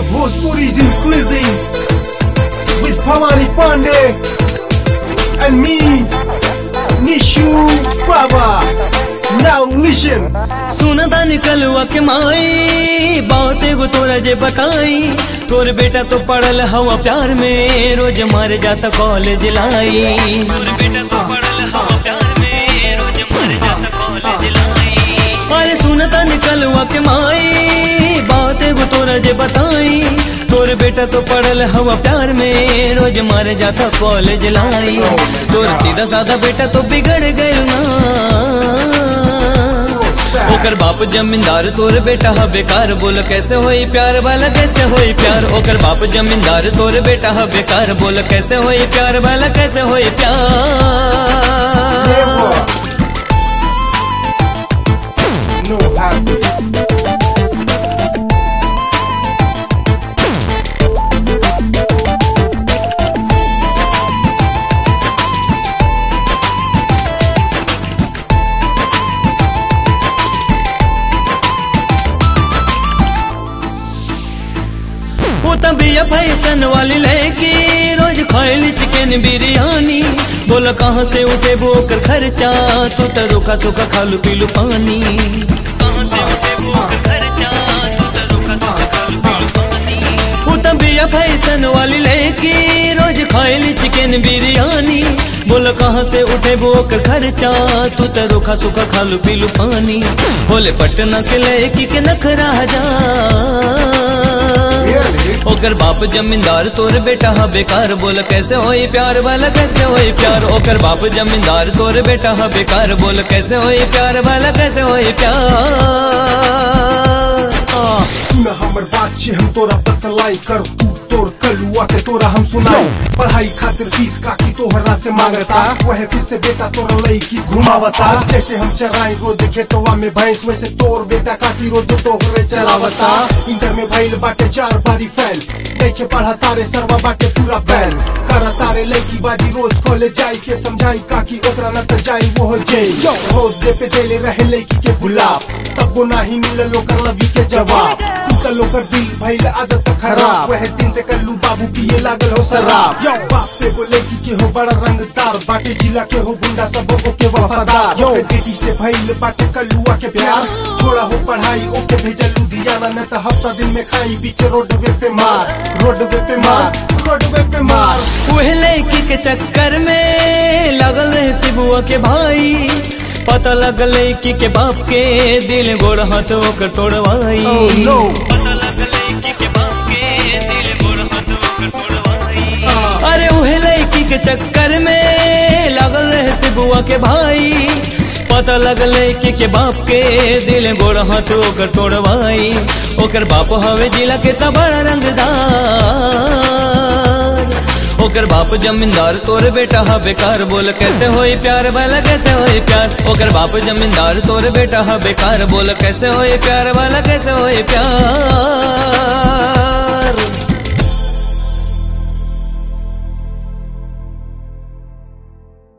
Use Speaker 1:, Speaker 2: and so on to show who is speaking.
Speaker 1: Bhojpuri's increasing with Pamani Pandey and me, Nishu Baba. Now listen.
Speaker 2: सुनता निकलवा के माई बात एगो तोरा जे बताई तोर बेटा तो पढ़ल हवा प्यार में रोज मारे जाता कॉलेज लाई तोर बेटा तो पढ़ल हवा प्यार में रोज मारे जाता कॉलेज लाई अरे सुनता निकलवा के माई बात एगो तोरा जे बताई तोर बेटा तो पढ़ल हवा प्यार में रोज मारे जाता कॉलेज लाई तोर सीधा साधा बेटा तो बिगड़ गयो ना ओकर बाप जमींदार तोर बेटा हा बेकार बोल कैसे होई प्यार वाला कैसे होई प्यार ओकर बाप जमींदार तोर बेटा हा बेकार बोल कैसे होई प्यार वाला कैसे होई प्यार
Speaker 1: Never. No happy.
Speaker 2: वो तबिया फैसन वाली लड़की रोज खाइली चिकन बिरयानी बोल कहाँ से उठे वो ओकर खर्चा तू तो रोका सोखा खालू पीलू पानी कहाँ से उठे वो ओकर खर्चा तू तो रोका सोखा खालू पीलू पानी वो तबिया फैसन वाली लड़की रोज खाइली चिकन बिरयानी बोल कहाँ से उठे वो ओकर खर्चा तू तो रोका सोखा खालू पीलू पानी बोले पटना के लड़की के नखरा जा
Speaker 1: Really?
Speaker 2: ओकर बाप जमींदार तोर बेटा हा बेकार बोल कैसे होई प्यार वाला कैसे होई प्यार ओकर बाप जमींदार तोर बेटा हा बेकार बोल कैसे होई प्यार वाला कैसे होई प्यार
Speaker 1: सुन हमर बात छे हम तोरा बतलाई कर तू तोर कलुआ के तोरा हम सुनाई पढ़ाई खातिर फीस काकी तोहरा से मांगता वह फिर से बेटा तोरा लईकी घुमावता जैसे हम चराई रोज खेतवा में भैंस वैसे तोर बेटा काकी रोज तोहरे चरावता इंटर में भइल बाटे चार बारी फैल दैचे पढ़ा तारे सरवा बाटे पूरा बैल कर तारे लईकी बाजी रोज कॉलेज जाई के समझाई काकी ओकरा न त जाई वो हो जाई रोज दे पे देले रहे लईकी के गुलाब तब वो नाही मिलल ओकर लवी के जवाब टूटल ओकर दिल भइल आदत खराब वह दिन से कल्लू बाबू पिए लागल हो शराब यो बाप पे वो लड़की के हो बड़ा रंगदार बाटे जिला के हो गुंडा सब ओके वफादार यो बेटी से भइल बाटे कल्लुआ के प्यार छोड़ा हो पढ़ाई ओके भेजल लुधियाना न त हफ्ता दिन में खाई बीच रोडवे पे मार रोडवे पे मार रोडवे पे मार
Speaker 2: वह लड़की के चक्कर में लगल रहे शिबुआ के भाई पता लगल लड़की के बाप के दिल गोड़ हाथ ओकर तोड़वाई
Speaker 1: Oh, no.
Speaker 2: पता लगल लड़की के बाप के दिल गोड़ हाथ ओकर तोड़वाई अरे उहे लड़की के चक्कर में लगल रहे शिबुआ के भाई पता लगल लड़की के बाप के दिल गोड़ हाथ ओकर तोड़वाई ओकर बाप हवे जिला के त बड़ा रंगदार ओकर बाप जमींदार तोर बेटा हा बेकार बोल कैसे होई प्यार वाला कैसे होई प्यार ओकर बाप जमींदार तोर बेटा हा बेकार बोल कैसे होई प्यार वाला कैसे होई प्यार